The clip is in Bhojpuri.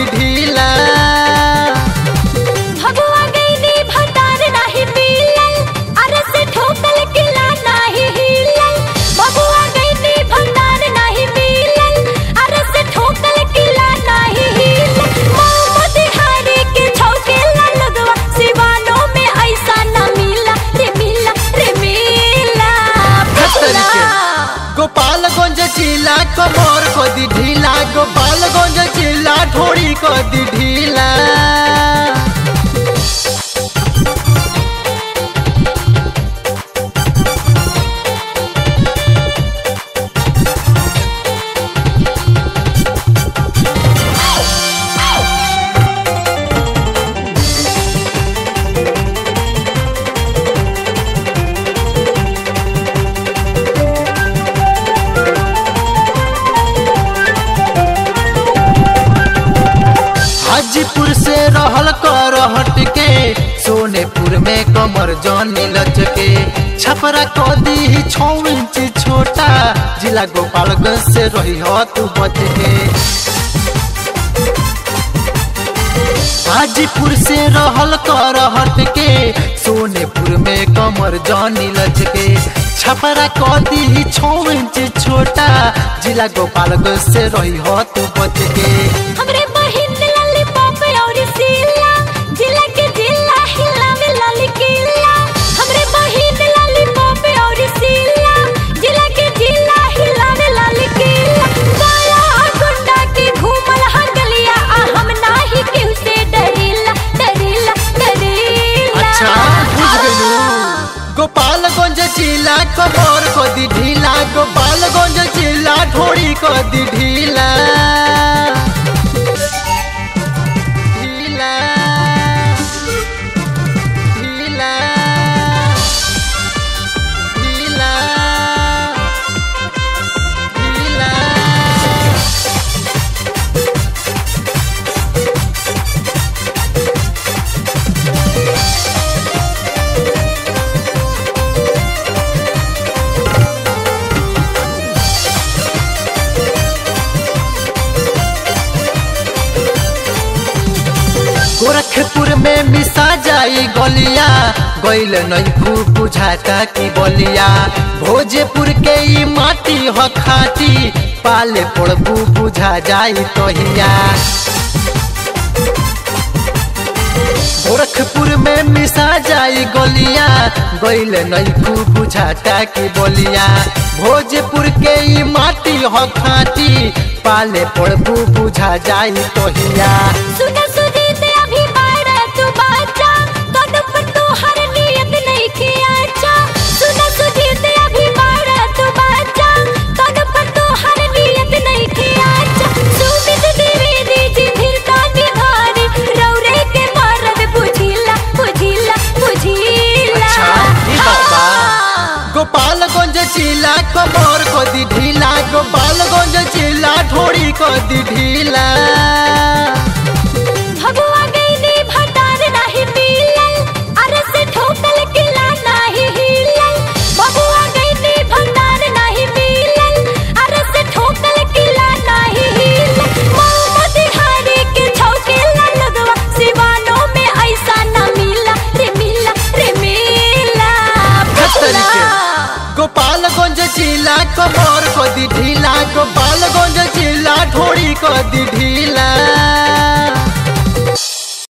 ढीला भगवा गईनी भतार नाही मिलल अरे से ठोकल किला नाही हिलल भगवा गईनी भतार नाही मिलल अरे से ठोकल किला नाही हिलल मोहम्मद हारी के छौके लगवा सिवानो में ऐसा न मिला रे मिला रे मिला तरीके। गोपालगंज जिला कमर को दी ढीला गोपालगंज जिला ढोड़ी को दी ढीला हाजीपुर से रहल कर हट के सोनेपुर में कमर जानी लच के छपरा को दी छौ इंच छोटा जिला गोपालगंज से रही हो तू बच के हाजीपुर से रहल कर हट के सोनेपुर में कमर जानी लच के छपरा को दी छौ इंच छोटा जिला गोपालगंज से रही हो तू बच के हमरे बहिन लॉलीपॉप और सीला जिला के जिला हिला में लाल किला हमरे बहिन लॉलीपॉप और सीला जिला के जिला हिला में लाल किला गाया गुंडा के घूमल हंगलिया आ हम नाही केहू से डरीला डरीला डरीला अच्छा बुझ गलू गोपालगंज जिला कमर को दी ढीला गोपालगंज जिला ढोड़ी को दी ढीला ढीला ढीला ढीला ढीला गोरखपुर में मिसा जाई गलिया गैल नहीं खूब बुझाता की बलिया भोजपुर के ई माटी ह खाटी पाले पड़बू बुझा जाई तोहिया गोरखपुर में मिसा जाई गलिया गैल नहीं खूब बुझाता की बलिया भोजपुर के ई माटी ह खाटी पाले पड़बू बुझा जाई तोहिया